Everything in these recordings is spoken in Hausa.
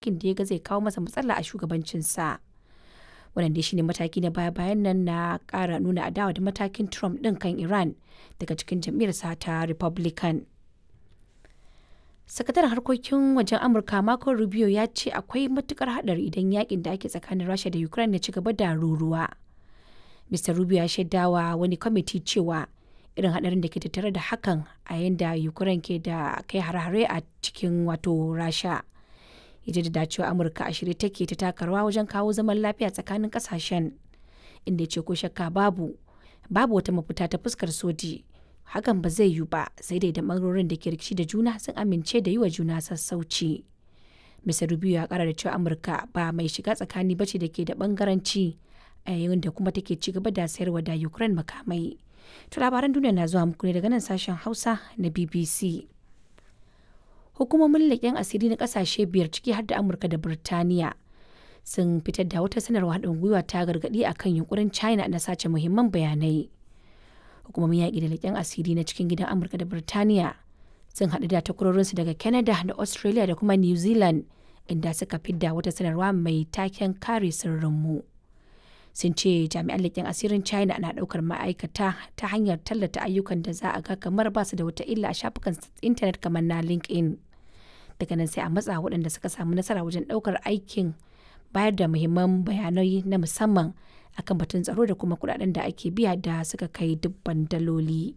matakin da ya ga zai kawo masa matsala a shugabancinsa. Wannan dai shine mataki na baya-bayan nan na ƙara nuna adawa da matakin Trump ɗin kan Iran daga cikin jam'iyyarsa ta Republican. sakataren harkokin wajen amurka marco rubio ya ce akwai matukar hadari idan yakin da ake tsakanin rasha da ukraine ya ci gaba da ruruwa mr rubio ya shaidawa wani kwamiti cewa irin hadarin da ke tattare da hakan a yadda ukraine ke da kai hare-hare a cikin wato rasha ya da cewa amurka a shirye take ta takarwa wajen kawo zaman lafiya tsakanin kasashen inda ya ce ko shakka babu babu wata mafita ta fuskar soji hakan ba zai yiwu ba sai dai da bangarorin da ke rikici da juna sun amince da yi wa juna sassauci. Mr. Rubio ya kara da cewa Amurka ba mai shiga tsakani bace da ke da bangaranci a yayin da kuma take ci gaba da sayarwa da Ukraine makamai. To labaran duniya na zuwa muku ne daga nan sashen Hausa na BBC. Hukumomin leƙen asiri na ƙasashe biyar ciki har da Amurka da Birtaniya sun fitar da wata sanarwa haɗin gwiwa ta gargaɗi akan yunkurin China na sace muhimman bayanai. hukumomin yaƙi da leƙen asiri na cikin gidan amurka da birtaniya sun haɗu da takwarorinsu daga canada da australia da kuma new zealand inda suka fidda wata sanarwa mai taken kare sirrinmu sun ce jami'an leƙen asirin china na ɗaukar ma'aikata ta hanyar tallata ayyukan da za a ga kamar ba su da wata illa a shafukan intanet kamar na linkedin daga nan sai a matsa waɗanda suka samu nasara wajen ɗaukar aikin bayar da muhimman bayanai na musamman akan batun tsaro da kuma kudaden da ake biya da suka kai dubban daloli.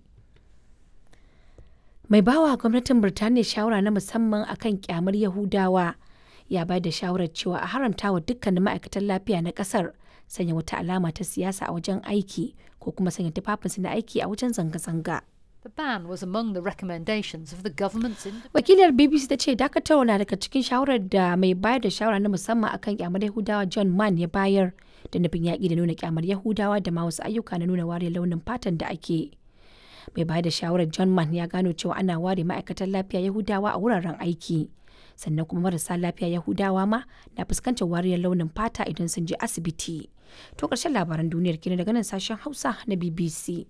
Mai bawa gwamnatin Birtaniya shawara na musamman akan kyamar Yahudawa ya bayar da shawarar cewa a haramta wa dukkanin ma'aikatan lafiya na kasar sanya wata alama ta siyasa a wajen aiki ko kuma sanya tufafinsu na aiki a wajen zanga-zanga. The ban was among the recommendations of the government's Wakilar BBC ta ce dakatarwa na daga cikin shawarar da mai bayar da shawara na musamman akan kyamar Yahudawa John Mann ya bayar da nufin yaƙi da nuna kyamar Yahudawa da ma wasu ayyuka na nuna ware launin fatan da ake. Mai bayar da shawarar John Mann ya gano cewa ana ware ma'aikatan lafiya Yahudawa a wuraren aiki. Sannan kuma marasa lafiya Yahudawa ma na fuskantar wariyar launin fata idan sun je asibiti. To ƙarshen labaran duniyar kenan daga nan sashen Hausa na BBC.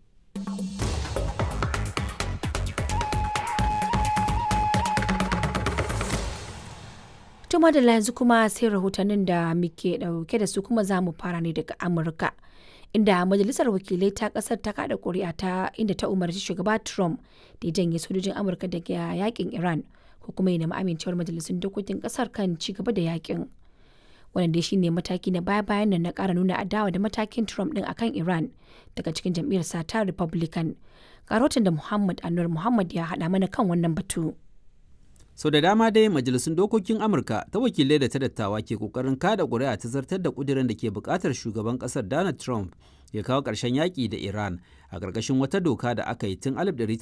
Tuma da yanzu kuma sai rahotannin da muke dauke da su kuma za mu fara ne daga Amurka. Inda majalisar wakilai ta kasar ta kada kuri'a ta inda ta umarci shugaba Trump da ya janye sojojin Amurka daga yakin Iran ko kuma ya nemi amincewar majalisun dokokin kasar kan ci gaba da yakin. Wannan dai shine mataki na baya-bayan nan na kara nuna adawa da matakin Trump din akan Iran daga cikin jam'iyyar sa ta Republican. Karotin da Muhammad Anwar Muhammad ya haɗa mana kan wannan batu. sau da dama dai majalisun dokokin amurka ta wakilai da ta dattawa ke kokarin kada ƙuri'a ta zartar da ƙudirin da ke buƙatar shugaban ƙasar donald trump ya kawo ƙarshen yaƙi da iran a ƙarƙashin wata doka da aka yi tun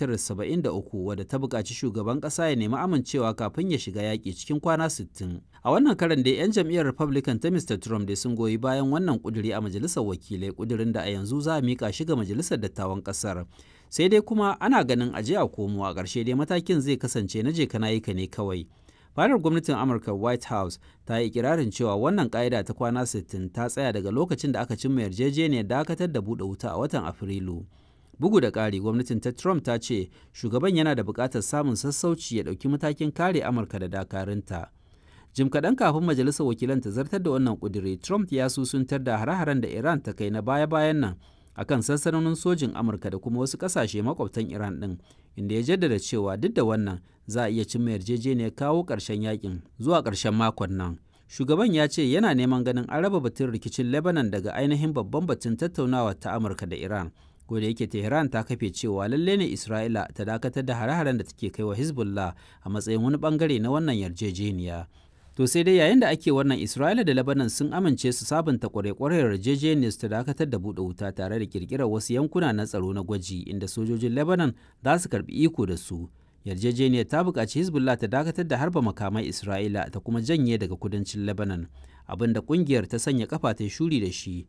1973 wadda ta buƙaci shugaban ƙasa ya nemi amincewa kafin ya shiga yaƙi cikin kwana 60 a wannan karan da 'yan jam'iyyar republican ta mr trump da sun goyi bayan wannan ƙudiri a majalisar wakilai ƙudirin da a yanzu za a miƙa shi ga majalisar dattawan ƙasar sai dai kuma ana ganin aje a komo a ƙarshe dai matakin zai kasance na je kana yi ka ne kawai fadar gwamnatin amurka white house ta yi ikirarin cewa wannan ƙa'ida ta kwana 60 ta tsaya daga lokacin da aka cimma yarjejeniyar dakatar da buɗe wuta a watan afrilu bugu da ƙari gwamnatin ta trump ta ce shugaban yana da buƙatar samun sassauci ya ɗauki matakin kare amurka da dakarunta jim kaɗan kafin majalisar wakilan ta zartar da wannan ƙudiri trump ya susuntar da hare-haren da iran ta kai na baya-bayan nan akan sansanonin sojin amurka da kuma wasu kasashe makwabtan iran din inda ya jaddada cewa duk da wannan za a iya cimma yarjejeniyar kawo ƙarshen yakin zuwa ƙarshen makon nan shugaban ya ce yana neman ganin an raba batun rikicin lebanon daga ainihin babban batun tattaunawa ta amurka da iran ko da yake tehran ta kafe cewa lalle ne isra'ila ta dakatar da hare-haren da take kai wa hezbollah a matsayin wani bangare na wannan yarjejeniya To sai dai yayin da ake wannan Isra'ila da Lebanon sun amince su sabunta kwarekwarar yarjejeniyar ta dakatar da buɗe wuta tare da kirkirar wasu yankuna na tsaro na gwaji inda sojojin Lebanon za su karbi iko da su. Yarjejeniyar ta buƙaci Hezbollah ta dakatar da harba makamai Isra'ila ta kuma janye daga kudancin Lebanon, abin da ƙungiyar ta sanya kafa ta shuri da shi.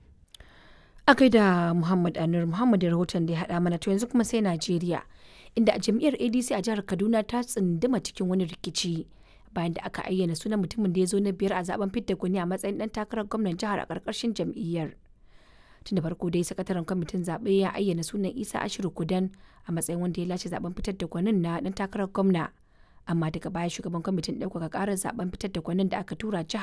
A da Muhammad Anur Muhammad rahoton da ya haɗa mana to yanzu kuma sai Najeriya, inda jam'iyyar ADC a jihar Kaduna ta tsunduma cikin wani rikici. bayan da aka ayyana sunan mutumin da ya zo na biyar a zaben fidda gwani a matsayin dan takarar gwamnan jihar a ƙarƙashin jam'iyyar. Tun da farko dai sakataren kwamitin zaɓe ya ayyana sunan Isa Ashiru Kudan a matsayin wanda ya lashe zaben fitar da gwanin na dan takarar gwamna. Amma daga baya shugaban kwamitin ɗaukaka ƙarar zaben fitar da gwanin da aka tura jihar